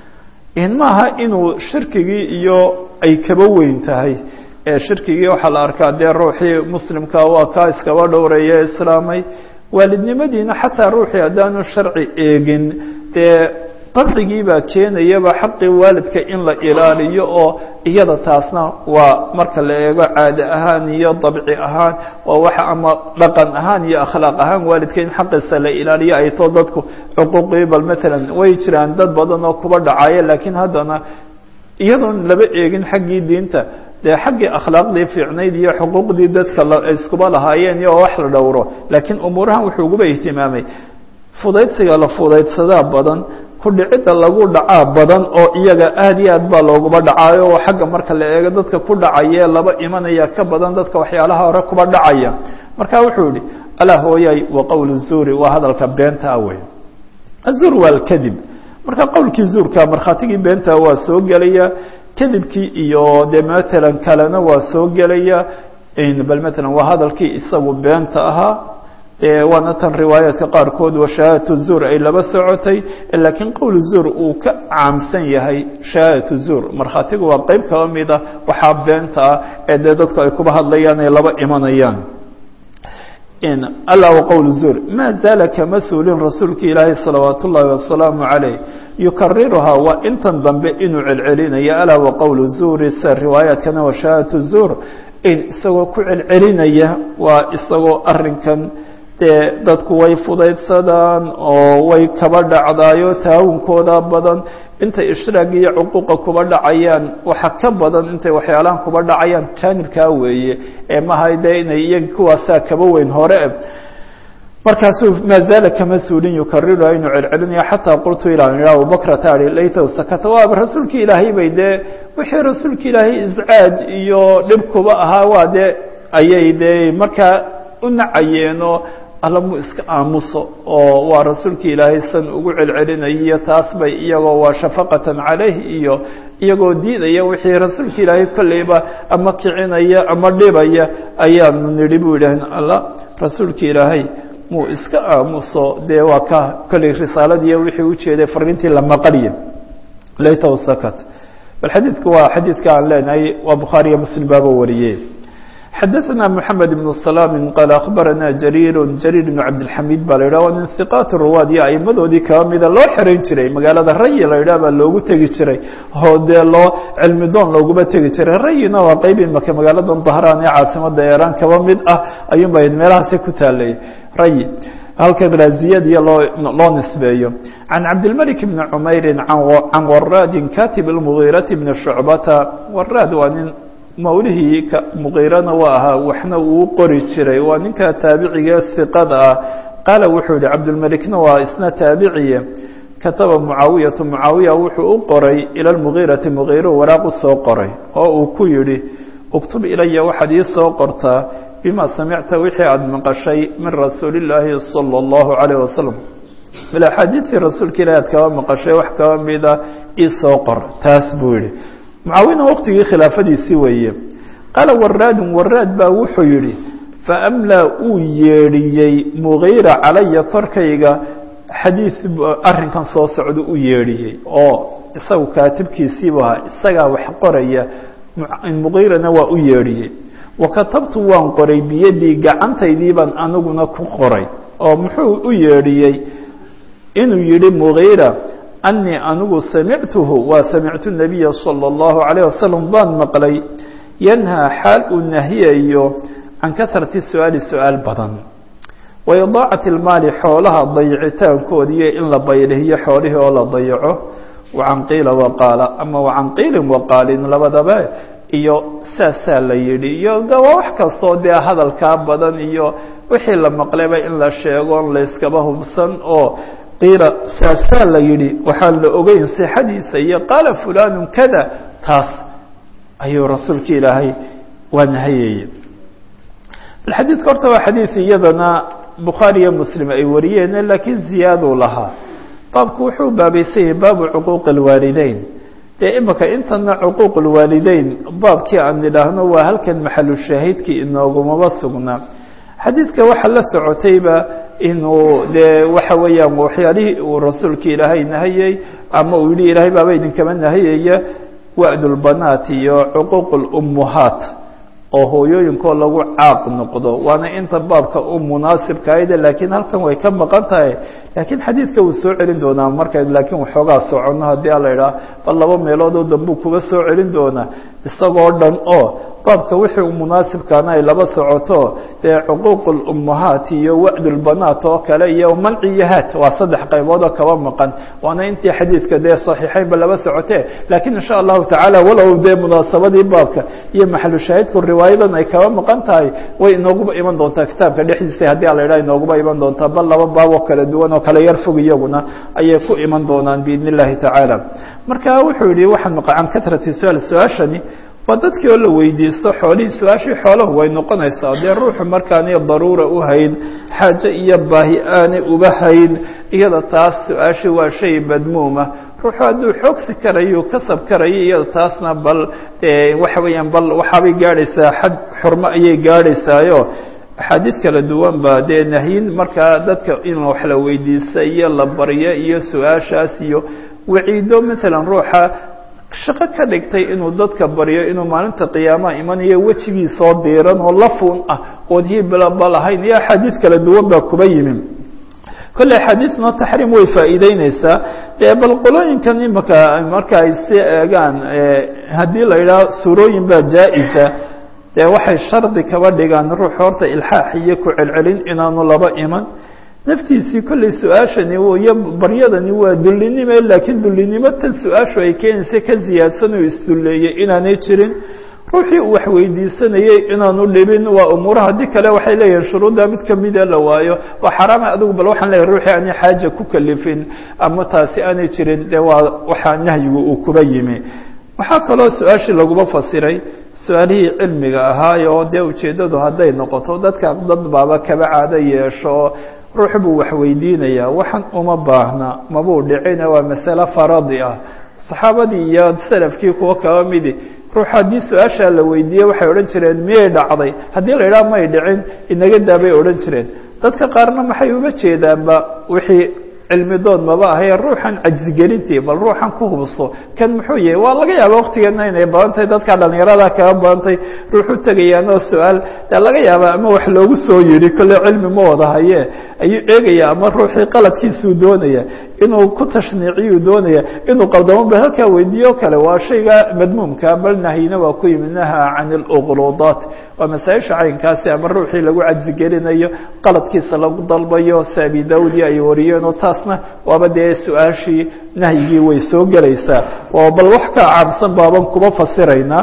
in maaha inuu shirkigii iyo ay kaba weyn tahay ee shirkigii waxaa la arkaa dee ruuxii muslimka waa kaa iskaba dhowreeye islaamay waalidnimadiina xataa ruuxii haddaanu sharci eegin dee dabcigii baa keenayaba xaqii waalidka in la ilaaliyo oo iyada taasna waa marka la eego caade ahaan iyo dabci ahaan waa waxa ama dhaqan ahaan iyo akhlaaq ahaan waalidka in xaqiisa la ilaaliyo ay too dadku xuquuqii bal maalan way jiraan dad badan oo kuba dhacaya laakiin haddana iyadoon laba eegin xaggii diinta dee xaggii akhlaaqdii fiicnayd iyo xuquuqdii dadka iskuba lahaayeen iyo wax la dhowro laakiin umuurahan wuxuu uguba ihtimaamay fudaydsiga la fudaydsadaa badan kudhicidda lagu dhacaa badan oo iyaga aad iyo aad baa looguba dhacaayo oo xagga marka la eego dadka ku dhacayee laba imanaya ka badan dadka waxyaalaha hore kuba dhacaya marka wuxuu yihi alaa hooyay wa qowl zuuri waa hadalka beenta wey azuur waa alkadib marka qowlkii zuurka markhaatigii beenta waa soo gelaya kadibkii iyo dee matalan kalena waa soo gelaya bal matalan waa hadalkii isagu beenta ahaa waana tan riwaayaadka qaarkood wa shahaadatu zuur ay laba socotay laakiin qowl zuur uu ka caamsan yahay shahaadatu zuur markhaatigu waa qeyb kaba mida waxaa beenta ah ee dee dadku ay kuba hadlayaan ay laba imanayaan alla waqowl zuur maa zaala kama suulin rasuulki ilaahi salawaat ullaahi wasalaamu calayh yukariruhaa waa intan dambe inuu celcelinaya alaa waqowl zuuri sida riwaayaadkana wa shahaadatu zuur in isagoo ku celcelinaya waa isagoo arinkan dee dadku way fudaydsadaan oo way kaba dhacdaayo taawunkooda badan intay ishraag iyo cuquuqa kuba dhacayaan waxa ka badan intay waxyaalahan kuba dhacayaan jaanibkaa weeye ee maha dee inay iyaga kuwaasaa kaba weyn hore markaasuu maa zaala kama suulin yukariruha inuu celcelinaya xataa qultu ilaa ila abubakrata ai laytahu sakata waaba rasuulki ilaahay bay dee wixii rasuulka ilaahay iscaaj iyo dhib kuba ahaa waa dee ayay dee markaa u nacayeenoo alla muu iska aamuso oo waa rasuulkii ilaahay san ugu celcelinayiyo taas bay iyagoo waa shafaqatan calayh iyo iyagoo diidaya wixii rasuulka ilaahay kolleyba ama kicinaya ama dhibaya ayaanu nidhi buu yidhaahn alla rasuulka ilaahay muu iska aamuso dee waa ka kolley risaaladiiyo wixii ujeeday fariintii la maqaliya laytahu sakat bal xadiidku waa xadiidka aan leenahay waa bukhaariyo muslim baaba wariyey xadaثna mحamed بن سلام qال أخbarana jrيr jrيr بن cabdالxamid ba la yidhah waa min ثiqاat الruwaad iyo aimadoodii kaba mida loo xerayn jiray magaalada rayi la yidhah baa loogu tegi jiray oo dee loo cilmi doon looguma tegi jiray rayina waa qeyb imaka magaaladan dahraan ee caasimada eran kaba mid ah ayuun ba meelahaasi ku taalay rayi halkan raaziyadiya loo loo nisbeeyo can cabdilmalik bni cmayri can waraadin katib اlmugiirati bni shucbata waraad waa nin mawlihii muqiirana waa ahaa waxna uu qori jiray waa ninka taabiciga hiqada ah qaala wuxuu yihi cabdulmelikna waa isna taabiciye kataba mucaawiyatu mucaawiya wuxuu u qoray ila lmugiirati mugiiro waraaq u soo qoray oo uu ku yidhi uktub ilaya waxaad ii soo qortaa bima samicta wixii aada maqashay min rasuuli illaahi sala allahu calayh wasalam bil axaadiidkii rasuulka ilahi aad kaba maqashay wax kaba mida ii soo qor taas buu yihi mucaawina waqtigii khilaafadiisii weeye qaala waraadun waraad baa wuxuu yidhi faamlaa uu yeedhiyey mugiira calaya korkayga xadiid arrinkan soo socda u yeedhiyey oo isagu kaatibkiisiibu ahaa isagaa wax qoraya mugiirana waa u yeedhiyey wa katabtu waan qoray biyadii gacantaydii baan aniguna ku qoray oo muxuu u yeedhiyey inuu yidhi mugiira anii anigu samictuhu waa samictu nabiya salى اllahu عalيه wasalam baan maqlay yanhaa xaal uu nahiyayo can kahrati su-aali su-aal badan wa idaacati اlmaali xoolaha dayicitaankoodi iyo in la baylihiyo xoolihii oo la dayaco wacan qiila waqaala ama wacan qiilin waqaalin labadaba iyo saasaa la yidhi iyo de waa wax kastoo dee hadalkaa badan iyo wixii la maqlayba in la sheego layskaba hubsan oo qiila saasaa la yidhi waxaan la ogeyn sixadiisa iyo qaala fulanu kada taas ayuu rasuulka ilaahay waa nahayeye xadiidka horta waa xadiid iyadana bukhaari iyo muslim ay wariyeen laakiin ziyaaduu lahaa baabku wuxuu baabaysan yahay baabu cuquuqi اlwaalideyn dee imika intana cuquuq اlwaalideyn baabkii aan nidhaahno waa halkan maxalu shaahidkii inoogumaba sugnaa xadiidka waxaa la socotayba inuu dee waxa weeyaan waxyaalihii uu rasuulka ilaahay nahayey ama uu yihi ilaahay baaba idinkama nahayaya wa'dulbanaat iyo cuquuq اlummuhaat oo hooyooyinkoo lagu caaq noqdo waana inta baabka u munaasibkaayde laakiin halkan way ka maqan tahay laakiin xadiidka wuu soo celin doonaa marka laakiin waxoogaa soconno haddii a la idhaah bal laba meelood oo dambuu kuga soo celin doonaa isagoo dhan oo baabka wixii u munaasibkaana ay laba socoto dee cuquuq اlummahaat iyo wa'd اlbanaat oo kale iyo manciyahaat waa saddex qaybood oo kaba maqan waana intii xadiidka dee saxiixeynba laba socote laakiin insha allahu tacaala walow dee munaasabadii baabka iyo maxalu shaahidku riwaayadan ay kaba maqan tahay way inooguba iman doontaa kitaabka dhexdiisa haddii ala idhaha inooguba iman doontaa bal laba baab oo kala duwan oo kala yar fog iyaguna ayay ku iman doonaan biidn اllahi tacaala marka wuxuu yihi waxaan maqcan katrati su-aal su-aashani waa dadkii oo la weydiisto xoolihii su-aashii xoolahu way noqonaysaa dee ruuxu markaanay daruura u hayn xaaje iyo baahi aanay uba hayn iyada taas su-aashii waa shay madmuuma ruuxu hadduu xoogsi karayo kasab karayo iyada taasna bal waxa weeyaan bal waxaabay gaadhaysaa xad xurmo ayay gaadhaysaayo axaadiid kala duwan ba dee nahyin markaa dadka in wax la weydiista iyo la baryo iyo su-aashaas iyo waciido maalan ruuxa shaqo ka dhigtay inuu dadka baryo inuu maalinta qiyaamaha imanayo wejigiisoo diiran oo lafuun ah ood hiblaba lahayn iyo axaadiid kala duwan baa kuba yimi kolley axaadiidna taxriim way faa'iideyneysaa dee bal qolooyinkan imika marka ay si eegaan haddii la yidhaho suurooyin baa jaa-isa dee waxay shardi kaba dhigaan ruux horta ilxaax iyo ku celcelin inaanu laba iman naftiisii kolley su-aashani iyo baryadani waa dullinime laakiin dullinimo tan su-aashu ay keenaysa ka ziyaadsan oo isdulleeyey inaanay jirin ruuxii uu wax weydiisanayey inaanu dhibin waa umuuraha haddii kale waxay leeyihin shuruudda mid kamida la waayo waa xaraama adigu bal waxaan leeyahy ruuxii aanay xaaja ku kalifin ama taasi aanay jirin dee waa waxaa nahyigu uu kuba yimi waxaa kaloo su-aashii laguma fasiray su-aalihii cilmiga ahaayo oo dee ujeeddadu hadday noqoto dadka dad baaba kaba caado yeesho ruux buu wax weydiinayaa waxan uma baahna mabuu dhicina waa masale faradi ah saxaabadii iyo salafkii kuwo kaba midi ruux haddii su-aashaa la weydiiyey waxay odhan jireen miyay dhacday haddii la idhaha may dhicin inaga daabay odhan jireen dadka qaarna maxay uga jeedaanba wixii cilmi dood maba ahaye ruuxan cajsigelintii bal ruuxan ku hubso kan muxuu yahay waa laga yaaba waktigeena inay badan tahay dadka dhalinyarada kaga badantay ruux u tegayaan oo su-aal dee laga yaaba ama wax loogu soo yidhi kolle cilmi ma wada haye ayuu eegaya ama ruuxii qaladkiisuu doonaya inuu ku tashniiciyuu doonaya inuu qaldamo ba halkaa weydiiyo kale waa shayga madmuumka bal nahyina waa ku yimid naha can اlqluudaat waa masaaisha caynkaasi ama ruuxii lagu cajsigelinayo qaladkiisa lagu dalbayo si abi daudi ay wariyeen oo taasna waaba dee su-aashii nahyigii way soo gelaysaa oo bal wax ka caamsan baaban kuma fasiraynaa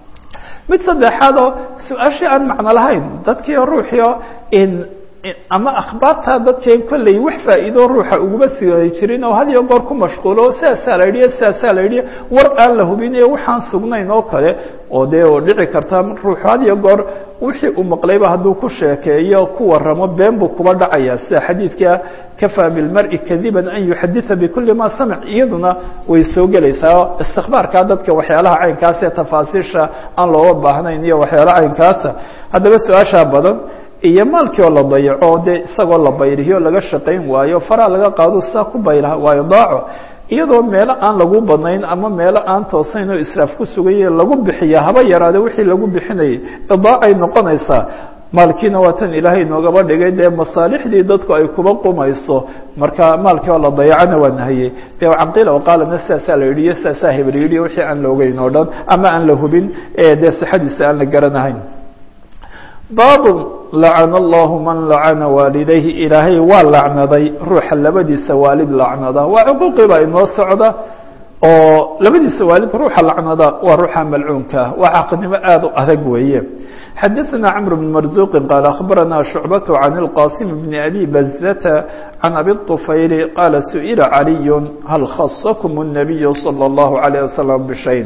mid saddexaad oo su-aashii aan macno lahayn dadkii ruuxio in ama akhbaarta dadkeen kolley wax faa'iido ruuxa uguma siay jirin oo had iyo goor ku mashquulo oo sidaasaa la yidhiyo sidaasaa la yidhiyo war aan la hubinayo waxaan sugnayn oo kale oo dee oo dhici karta ruuxu had iyo goor wixii uu maqlayba hadduu ku sheekeeyo ku waramo been buu kuba dhacaya sida xadiidka kafaa bilmari kadiban an yuxaditha bikuli ma samic iyaduna way soo gelaysaa istikbaarkaa dadka waxyaalaha caynkaas ee tafaasiisha aan looga baahnayn iyo waxyaalaha caynkaasa haddaba su-aashaa badan iyo maalkii oo la dayaco dee isagoo la bayriyo laga shaqayn waayo faraa laga qaado saa ku bayla waayo daaco iyadoo meelo aan lagu badnayn ama meelo aan toosayn oo israaf ku sugaya lagu bixiya haba yaraade wixii lagu bixinayay idaacay noqonaysaa maalkiina waa tan ilaahay noogaba dhigay dee masaalixdii dadku ay kuba qumayso marka maalkii oo la dayacana waa nahiyey dee caqiila o qaalana sidaasaa la yidhi iyo sidaasaa hebel yidhi wixii aan la ogeyn oo dhan ama aan la hubin dee sixadiisa aan la garanahayn baabu lacana allahu man lacana waalidayhi ilaahay waa lacnaday ruuxa labadiisa waalid lacnada waa cuquuqii baa inoo socda oo labadiisa waalid ruuxa lacnada waa ruuxa malcuunka waa caqnimo aada u adag weeye xadaثna cmr بن marزuq qaal akhbarana شhucbaة can اlqasim bn abi bazata can abi الطufayl qaala suئila عaliy hal khasakm الnabiy slى الlahu عalيه waslم bshayn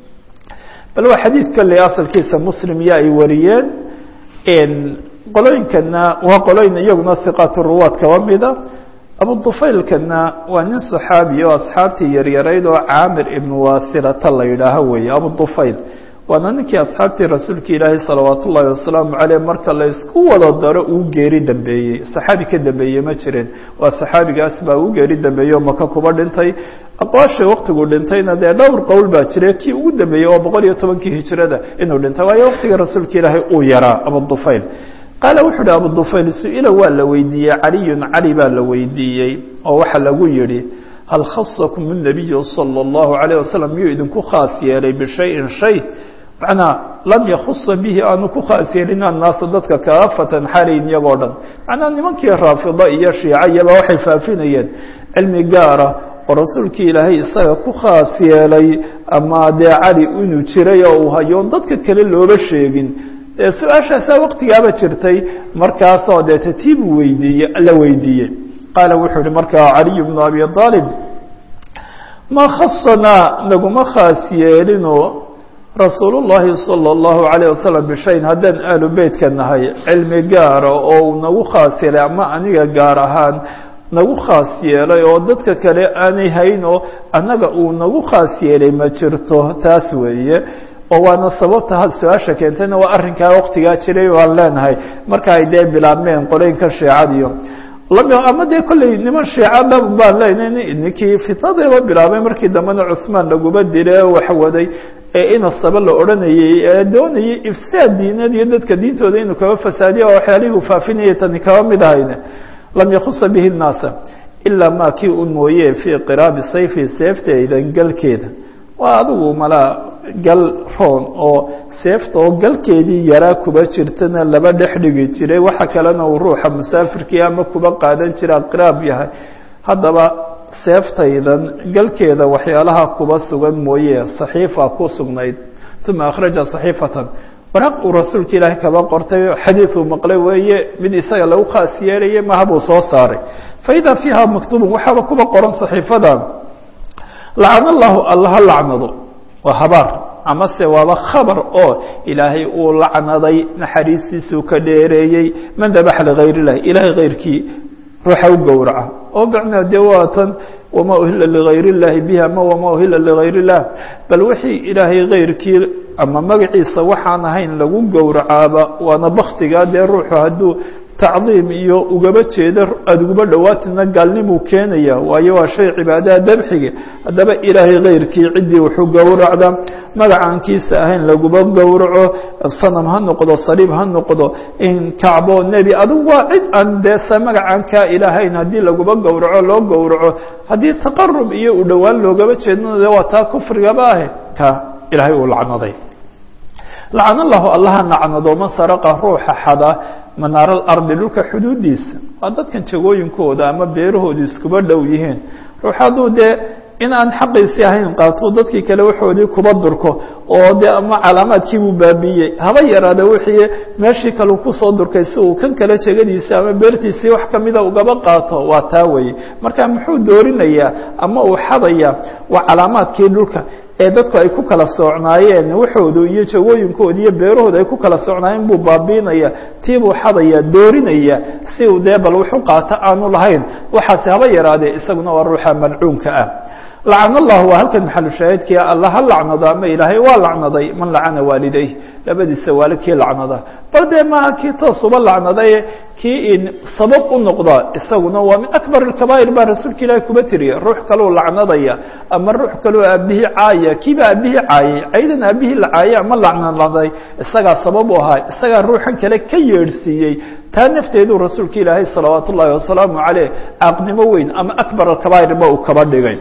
bal waa xadiid kale asalkiisa muslim ya ay wariyeen qolooyinkana waa qolooyin iyaguna hiqaat ruwaad kaba mida abudufaylkana waa nin صaxaabi oo asxaabtii yaryarayd oo caamir ibn wasilata la yidhaaho weeye abudufayl waana ninkii asxaabtii rasuulka ilaahay salawaat ullaahi wasalaamu caleyh marka la isku wada daro uu geeri dambeeyey saxaabi ka dambeeye ma jirin waa saxaabigaas baa uu geeri dambeeyey oo maka kuba dhintay aqwaasha waktiguu dhintayna dee dhowr qowl baa jira kii ugu dambeeyey oo boqol iyo tobankii hijrada inuu dhintay waayo waktiga rasuulka ilaahay uu yaraa abudufayl qaala wuxuu uhi abudufayl su-ila waa la weydiiyey caliyun cali baa la weydiiyey oo waxaa lagu yidhi hal khasakum الnabiyu salى اllahu عalيه wasalam miyuu idinku khaas yeelay bishayin shay macnaa lam yakhusa bihi aanu ku khaas yeelin annaasa dadka kaafatan xalayn iyagoo dhan macnaa nimankii raafida iyo shiica iyaba waxay faafinayeen cilmi gaara oo rasuulkii ilaahay isaga ku khaas yeelay ama dee cali inuu jiray oo uu hayo dadka kale looba sheegin dee su-aashaasaa waktigaaba jirtay markaasoo dee tatiibu weydiiye la weydiiyey qaala wuxuu uhi markaa caliy bnu abi aalib ma khasanaa naguma khaas yeelino rasuul llahi salى اllahu عalيه wasalam bishayn haddaan aalu beytka nahay cilmi gaara oo uu nagu khaas yeelay ama aniga gaar ahaan nagu khaas yeelay oo dadka kale aanay hayn oo annaga uu nagu khaas yeelay ma jirto taas weeye oo waana sababta had su-aasha keentayna waa arrinkaa waktigaa jiray waan leenahay marka ay dee bilaabmeen qolooyinka sheecadiyo ama dee kolley niman shiica dhab baan leenahay ninkii fitnadeeba bilaabay markii dambena cusmaan laguba dile waxwaday ee inasaba la odhanayey ee doonayay ifsaad diineed iyo dadka diintooda inuu kaba fasaadiyo oo waxyaalihii faafinayay tani kaba mid ahayne lam yakhusa bihi nnaasa ilaa maa kii un mooye fii qiraabi sayfi seefteyda galkeeda waa adigu malaa gal roon oo seefta oo galkeedii yaraa kuba jirtana laba dhex dhigi jiray waxa kalena uu ruuxa musaafirkii ama kuba qaadan jira qiraab yahay haddaba seeftaydan galkeeda waxyaalaha kuba sugan mooye saxiifa ku sugnayd uma akhraja saxiifatan waraaq uu rasuulka ilaahay kaba qortay xadiid uu maqlay weeye mid isaga lagu khaas yeelayay maha buu soo saaray faida fiiha maktubun waxaaba kuba qoran saxiifada lacana allahu alla ha lacnado waa habaar amase waaba khabar oo ilaahay uu lacnaday naxariistiisuu ka dheereeyey man dabaxa ligayr illahi ilahay kayrkii ruuxa u gowraca oo macnaa dee waa tan wamaa uhila ligayr illahi bihi ama wamaa uhila ligayr illah bal wixii ilaahay kayrkii ama magaciisa waxaan ahayn lagu gowracaaba waana baktigaa dee ruuxu hadduu tacdiim iyo ugaba jeeda aada uguba dhowaatina gaalnimuu keenaya waayo waa shay cibaadaha dabxiga haddaba ilaahay kayrkii ciddii wuxuu gowracda magacaankiisa ahayn laguba gowraco sanam ha noqdo saliib ha noqdo in kacbo nebi adugu waa cid aan deesa magacaankaa ilaahayn haddii laguba gowraco loo gowraco haddii taqarub iyo u dhowaan loogaba jeedno de waa taa kufrigaba ahe ka ilaahay uu lacnaday lacana allahu allaha nacnado man saraqa ruuxa xada manaar alardi dhulka xuduudiisa waa dadkan jagooyinkooda ama beerahoodu iskuba dhow yihiin ruux hadduu dee in aan xaqiisii ahayn qaato dadkii kale waxoodii kuba durko oo dee ama calaamaadkiibuu baabiiyey haba yaraada wixii meeshii kale kusoo durkay si uu kan kale jegadiisii ama beertiisii wax kamida ugaba qaato waa taa weye marka muxuu doorinayaa ama uu xadaya waa calaamaadkii dhulka ee dadku ay ku kala soocnaayeen waxoodu iyo jagooyinkooda iyo beerahooda ay ku kala socnaayeen buu baabiinaya tiibuu xadaya doorinaya si uu dee bal wuxu qaato aanu lahayn waxaasi haba yaraadee isaguna waa ruuxa malcuunka ah lacana allahu waa halkan maxalu shaahidkii alla ha lacnado ama ilaahay waa lacnaday man lacana waalidayh labadiisa waalid kii lacnada bal dee maaha kii toos uba lacnadaye kii sabab u noqda isaguna waa min akbar اkabaa'ir baa rasuulka ilaahi kuba tiriya ruux kaleu lacnadaya ama ruux kaleo aabihii caaya kiiba aabihii caayay caydan aabihii la caayay ama lacnanaday isagaa sabab u ahaa isagaa ruuxan kale ka yeedhsiiyey taa nafteeduu rasuulka ilaahay salawaat ullaahi wasalaamu caleyh caaqnimo weyn ama akbar akabaa'ir ba uu kaba dhigay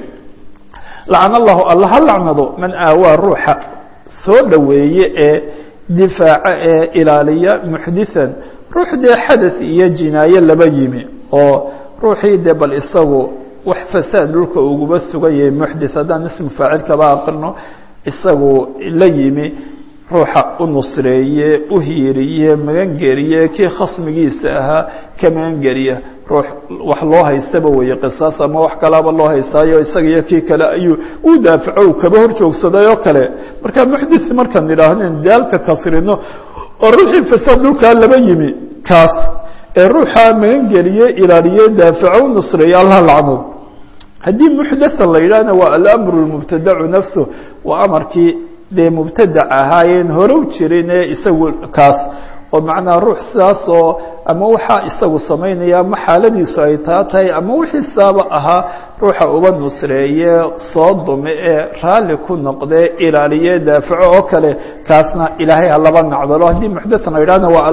lacana allahu alla ha lacnado man aawaa ruuxa soo dhoweeye ee difaaca ee ilaaliya muxdiثan ruux dee xadaث iyo jinaaye laba yimi oo ruuxii dee bal isagu wax fasaad dhulka uguba sugan yahay muxdith haddaan ismu faacil kaba aqrino isagu la yimi ruuxa u nusreeye u hiiriye magangeliye kii khasmigiisa ahaa ka magangeliya ruux wax loo haystaba weeye qisaas ama wax kalaaba loo haystaayo isaga iyo kii kale ayuu u daafaco uu kaba hor joogsaday oo kale marka muxdith markaan idhaahnen daalka kasrino oo ruuxii fasaad dhulkaa laba yimi kaas ee ruuxa magangeliye ilaaliye daafaco u nusreeye allah lacnood haddii muxdathan la yidhaahna waa alamru lmubtadacu nafsu waa amarkii dee mubtadac ahaayeen horow jirin ee isagu kaas oo macnaa ruux sidaas oo ama waxaa isagu samaynaya ama xaaladiisu ay taa tahay ama wixii saaba ahaa ruuxa uba nusreeye soo dume ee raalli ku noqdee ilaaliye daafaco oo kale kaasna ilaahay ha laba nacdalo haddii muxdathan la yidhahna waa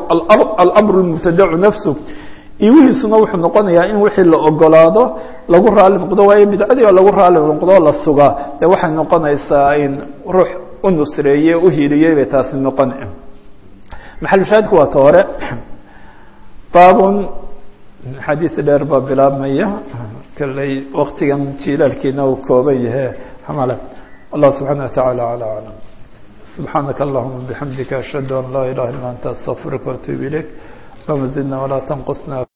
alamru lmubtadacu nafsu iwihiisuna wuxuu noqonayaa in wixii la ogolaado lagu raali noqdo waayo bidcadii oo lagu raali noqdo la sugaa dee waxay noqonaysaa in ruux u nusreeye u hiiliyey bay taasi noqon maxalushaahidku waa ta hore baabun xadiis dheer baa bilaabmaya kalley waktigan jilaalkiina uu kooban yahe xamale allah subxaana watacaala alى aclam subxaanaka allahuma bixamdika ashhadu an laa ilaha illa anta astaqfiruka waatuub ilayk allahuma zidna walaa tanqusna